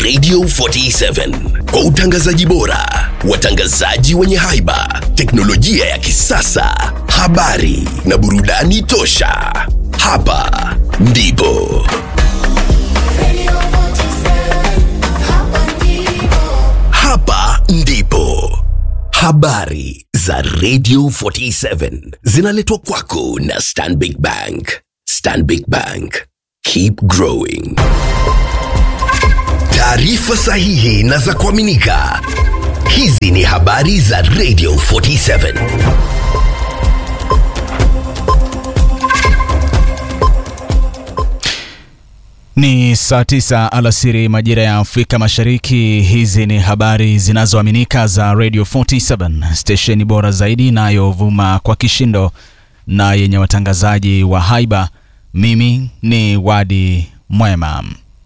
Radio 47 kwa utangazaji bora, watangazaji wenye haiba, teknolojia ya kisasa, habari na burudani tosha. Hapa ndipo Radio 47, hapa ndipo. hapa ndipo habari za Radio 47 zinaletwa kwako na Stanbic Bank. Stanbic Bank, keep growing. Taarifa sahihi na za kuaminika. Hizi ni habari za Radio 47. Ni saa tisa alasiri majira ya Afrika Mashariki. Hizi ni habari zinazoaminika za Radio 47, stesheni bora zaidi inayovuma kwa kishindo na yenye watangazaji wa haiba. Mimi ni Wadi Mwema.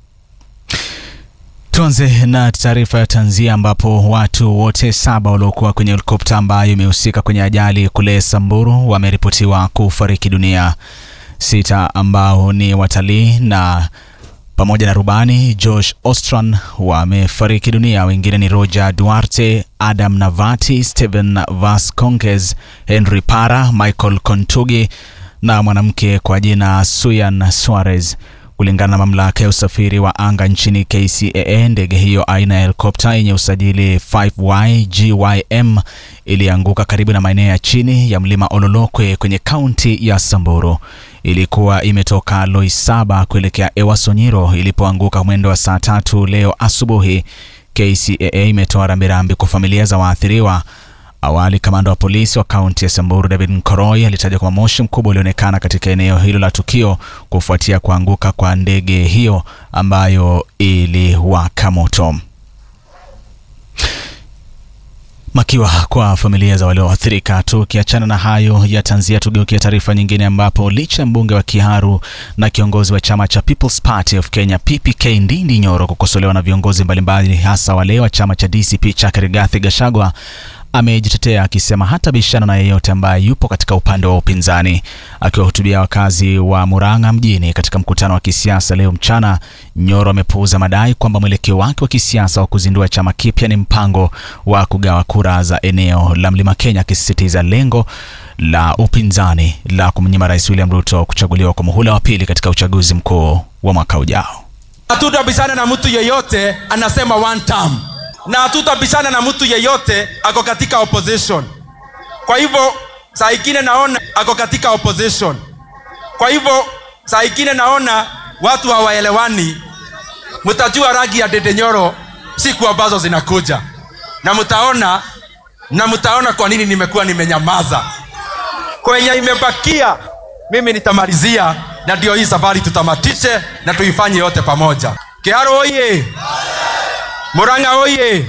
Tuanze na taarifa ya tanzia ambapo watu wote saba waliokuwa kwenye helikopta ambayo imehusika kwenye ajali kule Samburu wameripotiwa kufariki dunia. Sita ambao ni watalii na pamoja na rubani Josh Ostran wamefariki dunia. Wengine ni Roger Duarte, Adam Navati, Stephen Vasconges, Henry Para, Michael Kontugi na mwanamke kwa jina Suyan Suarez. Kulingana na mamlaka ya usafiri wa anga nchini KCAA, ndege hiyo aina ya helikopta yenye usajili 5YGYM ilianguka karibu na maeneo ya chini ya mlima Ololokwe kwenye kaunti ya Samburu. Ilikuwa imetoka Loisaba kuelekea Ewasonyiro ilipoanguka mwendo wa saa tatu leo asubuhi. KCAA imetoa rambirambi kwa familia za waathiriwa. Awali kamanda wa polisi wa kaunti ya Samburu David Nkoroi alitaja kwamba moshi mkubwa ulionekana katika eneo hilo la tukio kufuatia kuanguka kwa ndege hiyo ambayo iliwaka moto. Makiwa kwa familia za walioathirika. Tukiachana na hayo ya tanzia, tugeukia taarifa nyingine, ambapo licha ya mbunge wa Kiharu na kiongozi wa chama cha People's Party of Kenya PPK Ndindi Nyoro kukosolewa na viongozi mbalimbali, hasa wale wa chama cha DCP chake Rigathi Gachagua amejitetea akisema hata bishana na yeyote ambaye yupo katika upande wa upinzani. Akiwahutubia wakazi wa Murang'a mjini katika mkutano wa kisiasa leo mchana, Nyoro amepuuza madai kwamba mwelekeo wake wa kisiasa wa kuzindua chama kipya ni mpango wa kugawa kura za eneo la Mlima Kenya, akisisitiza lengo la upinzani la kumnyima Rais William Ruto kuchaguliwa kwa muhula wa pili katika uchaguzi mkuu wa mwaka ujao. Hatutabishana na mtu yeyote anasema one term, na hatutabishana na mtu yeyote ako katika opposition. Kwa hivyo saa ingine naona ako katika opposition. Kwa hivyo saa ingine naona watu hawaelewani. Mtajua rangi ya Dede Nyoro siku ambazo zinakuja, na mtaona na mtaona kwa nini nimekuwa nimenyamaza. Kwenye imebakia mimi nitamalizia, na ndio hii safari tutamatishe na tuifanye yote pamoja. Kiharu oye! Murang'a oye!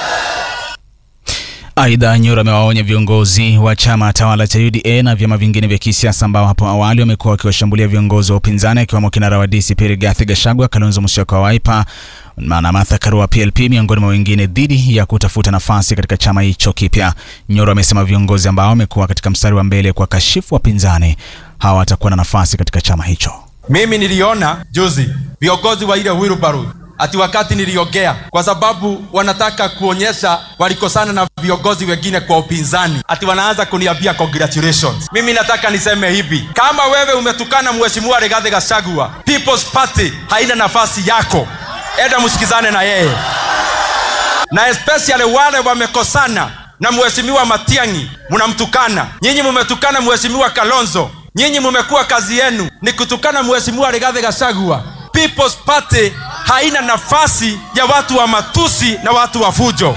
Aidha, Nyoro amewaonya viongozi wa chama tawala cha UDA na vyama vingine vya kisiasa ambao hapo awali wamekuwa wakiwashambulia viongozi wa upinzani akiwemo kinara wa DCP Rigathi Gachagua, Kalonzo Musyoka wa Wiper na Martha Karua PLP miongoni mwa wengine dhidi ya kutafuta nafasi katika chama hicho kipya. Nyoro amesema viongozi ambao wamekuwa katika mstari wa mbele kwa kashifu wapinzani hawatakuwa na nafasi katika chama hicho. Mimi niliona juzi viongozi wa ile wheelbarrow ati wakati niliongea, kwa sababu wanataka kuonyesha walikosana na viongozi wengine kwa upinzani, ati wanaanza kuniambia congratulations. Mimi nataka niseme hivi, kama wewe umetukana mheshimiwa Rigathi Gachagua, People's Party haina nafasi yako, enda msikizane na yeye, na especially wale wamekosana na mheshimiwa Matiang'i, mnamtukana nyinyi, mumetukana mheshimiwa Kalonzo, nyinyi mumekuwa kazi yenu ni kutukana mheshimiwa Rigathi Gachagua. People's Party haina nafasi ya watu wa matusi na watu wa fujo.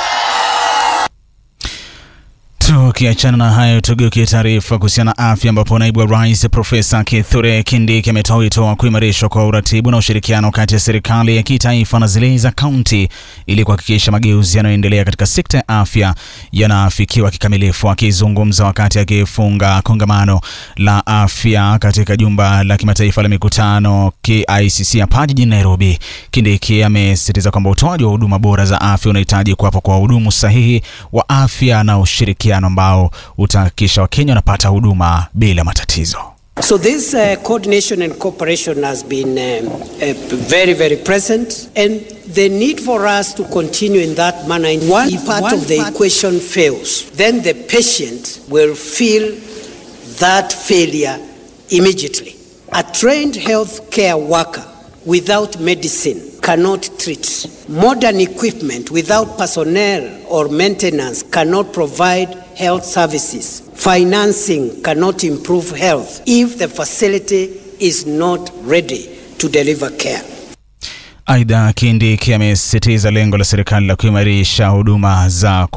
Tukiachana na hayo, tugeukie taarifa kuhusiana na afya, ambapo naibu wa rais Profesa Kithure Kindiki ametoa wito wa kuimarishwa kwa uratibu na ushirikiano kati ya serikali ya kitaifa na zile za kaunti ili kuhakikisha mageuzi yanayoendelea katika sekta ya afya yanaafikiwa kikamilifu. Akizungumza wakati akifunga kongamano la afya katika jumba la kimataifa la mikutano KICC hapa jijini Nairobi, Kindiki amesisitiza kwamba utoaji wa huduma bora za afya unahitaji kuwapo kwa wahudumu sahihi wa afya na ushirikiano ambao utahakikisha Wakenya wanapata huduma bila matatizo. So this uh, coordination and cooperation has been um, uh, very, very present, and the need for us to continue in that manner. In one part of the equation fails, then the patient will feel that failure immediately. A trained health care worker without medicine cannot treat. Modern equipment without personnel or maintenance cannot provide health services. Financing cannot improve health if the facility is not ready to deliver care. Aidha, Kindiki amesisitiza lengo la serikali la kuimarisha huduma za